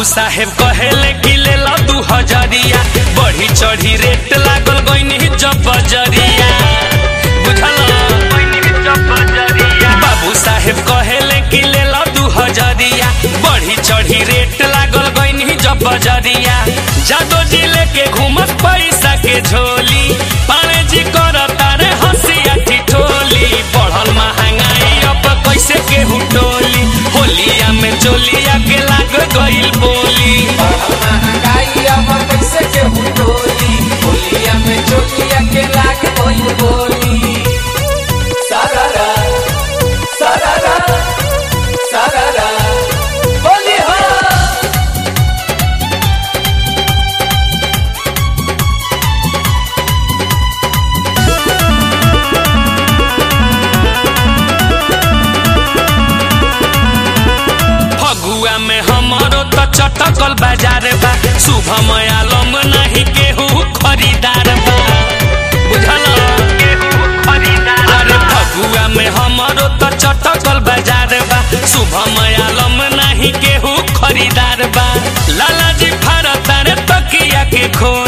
साहेब कहेले कि ले लो दू हजरिया बढ़ी चढ़ी रेट लागल गईनी जब बजरिया बुझल बाबू साहेब कहेले कि ले लो दू हजरिया बढ़ी चढ़ी रेट लागल गईनी जब बजरिया जादो जिले के घूमत पैसा के झोली पाने जी कर तारे हंसिया ठिठोली बढ़ल महंगाई अब कैसे केहू टोली होलिया में चोलिया के लाग गईल बोली महंगाई अब कैसे केहू टोली होलिया में चोलिया के लाग गइल बोली सारारा सारारा सारारा बोली हो फगुआ में हमारो तो चटकल बाजार बा शुभम आलम नहीं केहू खरीदार बा बुझल अरे फगुआ में हमारो तो चटकल बाजार बा शुभम आलम नहीं केहू खरीदार बा लाला जी फारत रे तकिया के खोल